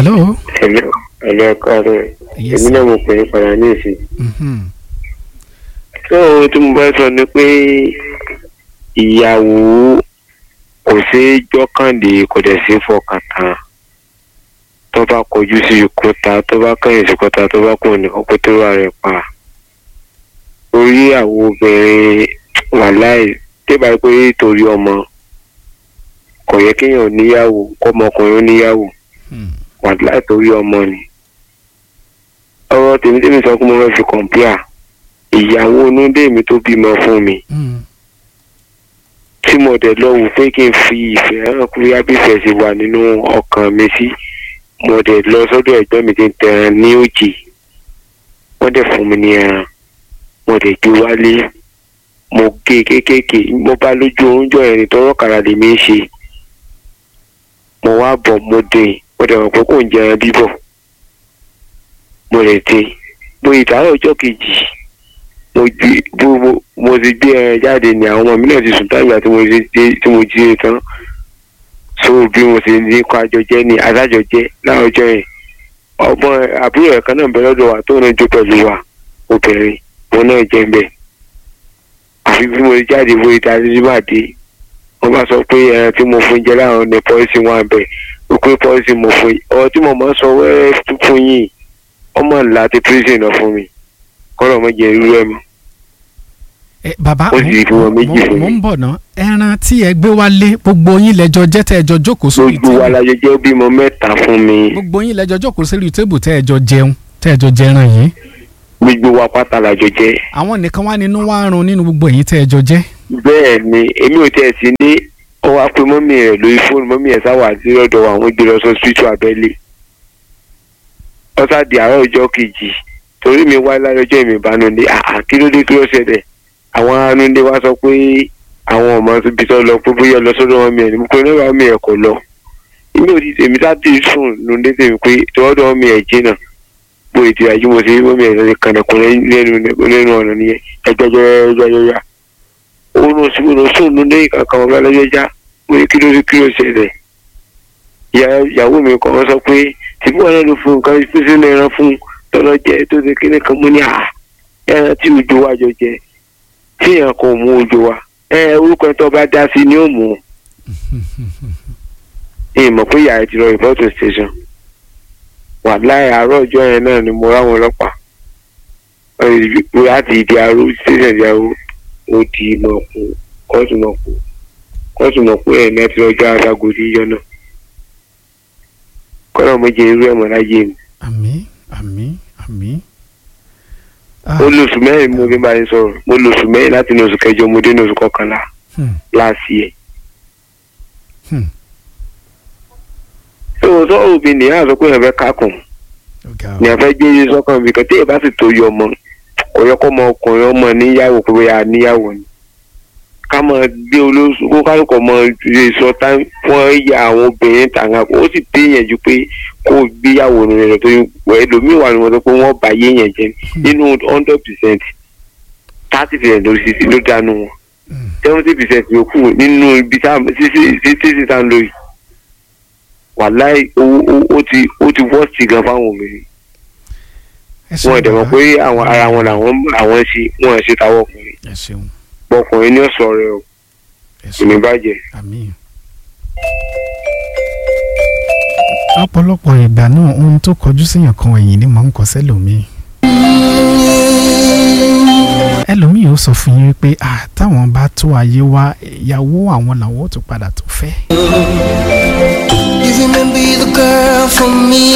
hello. ẹ̀lẹ́ ẹ̀lẹ́ ẹ̀kọ́ rẹ̀ Yes, èmi náà mo pè é padà ní ìsìn. Mhm. tó ohun tí mo bá sọ ni pé ìyàwó kò ṣeé jọ́kànlé kò dẹ̀ ṣeé fọkàn tán tó bá kọjú sí ìkọta tó bá kẹ́yìn sí ìkọta tó bá kùn nìkan kó tó wà rẹ̀ pa orí àwọn obìnrin wàláì débà pé torí ọmọ kò yẹ kéèyàn níyàwó kọ́mọkùnrin ó níyàwó Hmm. wàláì torí ọmọ ni ọ̀rọ̀ tèmi tèmi sọ pé mo fẹ́ fi kọ̀ǹpíà ìyàwó onúdé mi tó bímọ fún mi Hmm. tí mo dẹ̀ lọ wò pé kí n fi ìfẹ́ hàn kúrò yábífẹ́ sí wà nínú ọkàn mi sí mo dẹ̀ lọ sọ́dọ̀ ẹ̀gbọ́n mi tí ń tẹran ní òjì wọ́n dẹ̀ fún mi ní ẹran mo dẹ̀ gbé wálé mo gé kéékèèké mo bá lójú oúnjẹ ẹ̀rìn tọrọ kàrà lèmi ń ṣe mo wá bọ̀ mo dé mo dẹ̀ mọ̀ pé kò ń jẹ ẹran bíbọ̀ mo lè dé mo ìdáhùn ọjọ́ kejì mo gbé bó mo mo ti gbé ẹran jáde ní àwọn ọmọ mi náà ti sùn táyà tí mo ti dé tí mo jí ẹ tán so bí mo ti ní kó àjọjẹ ní adájọjẹ láwùjọ yẹn ọmọ àbúrò ẹ̀ kan náà bẹ lọ́dọ̀ wa tó náà jó pẹ̀lú wa obìnrin òun náà jẹ́ ń bẹ̀ àfi bí mo ti jáde wo ìdarí bá dé wọ́n bá sọ pé ẹran tí mo fún jẹ láwọn ní pọ́ìsì wọn bẹ̀ ó pé pọ́ìsì mo fún yìí ọ̀rọ̀ tí mo máa ń sọ wẹ́rẹ́ fún yìí ọmọ ńlá ti prison náà fún mi kọ́lọ̀ mọ́ jẹ́ irú ẹ̀ mọ́. Eh, bàbá Ó sì fi wọn méjì mo- fún mo mi. ń bọ̀ ná ẹran tí ẹ gbé wálé gbogbo yín lẹ́jọ́ jẹ́ tẹ́ ẹ jọ jókòó sórí gbogbo wa tébù la jẹ jẹ́ bímọ mẹ́ta fún mi gbogbo yín lẹ́jọ́ jókòó sórí tébù tẹ́ ẹ jọ jẹun tẹ́ ẹ jọ jẹran yìí gbogbo wa pátá la jọ jẹ́ àwọn nìkan wá nínú wá run nínú gbogbo èyí tẹ́ ẹ jọ jẹ́ bẹ́ẹ̀ ni èmi ò tẹ̀ sí ní ọwọ́ apẹ mọ́mí rẹ̀ lórí fóònù mọ́mí ẹ̀ sáwà sí lọ́dọ̀ àwọn gbé lọ sọ síìtù abẹ́lé ọ̀sà di àárọ̀ ọjọ́ kejì torí mi wá láyé ọjọ́ ìmì ìbánulẹ̀ àà kí ló dé kí ló ṣẹlẹ̀ àwọn anulẹ̀ wa sọ pé àwọn ọmọ ibi tó lọ pé bóyá lọ sọ́dọ̀ wọn mi ẹ̀ ní mo pe nígbà wọn mi ẹ̀ kò lọ inú òdi tèmi sáté sùn lóde tèmi pé tọwọ́dọ̀ wọn mi ẹ̀ jìnnà bó ètò ìyájú mo ṣe wọn mi ẹ̀ lọ́dẹ kànàkùn lẹ́nu lẹ́nu ọ̀nà nìyẹn ẹgbẹ́jọ́ oorun sí oorun sùn lóde kankan ọ̀gá lọ́jọ́ já mo ní kí ló kí ló ṣẹlẹ̀ ìyá- ìyàwó mi kàn wọ́n sọ pé tìbí wọn náà ló fún nǹkan pèsè ní ẹran fún tọ́lọ́ jẹ tó ṣe kíní kan mú ní à ẹran tí òjò wa jọ jẹ tí èèyàn kò mú òjò wa ẹ orúkọ ẹ tó bá dá sí ni ó mú ẹ mọ̀ pé ìyá ẹ ti lọ ìbọ́tò station wà láì àárọ̀ ọjọ́ yẹn náà ni mo ráwọn ọlọ́pàá Ọ, láti ìdí aró station ìdí aró ó di mọ̀kù kóòtù mọ̀kù kóòtù mọ̀kù ẹ̀ náà ti lọ́jọ́ aṣágòdì yọ náà kọ́nà méje irú ẹ̀mọ́ láyé mi. àmín àmín àmín. Ah, mo lóṣù mẹ́rin mo fi bá yín sọ̀rọ̀ mo lóṣù mẹ́rin láti ní oṣù kẹjọ mo dé ní oṣù kọkànlá hmm, láàsì ẹ̀. hmm, tó o sọ òbí nìyá sọ pé èèyàn fẹ́ kákùn ọ̀gá o. ní àfẹ́ gbé yín sọ́kàn bí kan tí èèyàn bá sì tó yọ ọmọ kò yẹ kó ọmọ ọkùnrin ọmọ níyàwó pé bóyá níyàwó ni. ká mọ gbé olóṣù kó kálukọ̀ mọ lè sọ tá wọ́n ya àwọn obìnrin tàǹgà ó sì dé yẹn ju pé kó o gbéyàwó rẹ̀ tó ẹlòmíì wà ní wọn sọ pé wọ́n bá yé yẹn jẹ nínú hundred percent thirty percent ló sì ló dánú wọn Hmm. seventy percent yòókù nínú ibi tá sísí sísí tá ń lò yìí wàláì owó owó- ó ti ó ti wọ́ọ̀sì gan fáwọn obìnrin ẹ ṣeun wọn dẹ̀ mọ̀ bàbá. pé àwọn ara wọn làwọn àwọn ṣe wọn ṣe táwọn ọkùnrin ẹ ṣeun ọkùnrin ní ọ̀sọ̀ rẹ o ẹ kò ní ṣeun bàjẹ́. àmín. ọ̀pọ̀lọpọ̀ ìgbà náà ohun tó kọjú síyàn kan ẹ̀yìn ni mò ń kọ sẹ́lòmíì. ẹlòmíì ó sọ fún yín wípé ah táwọn bá tó ayé wá ìyàwó àwọn làwọn ó tún padà tó fẹ́. You remember the girl from me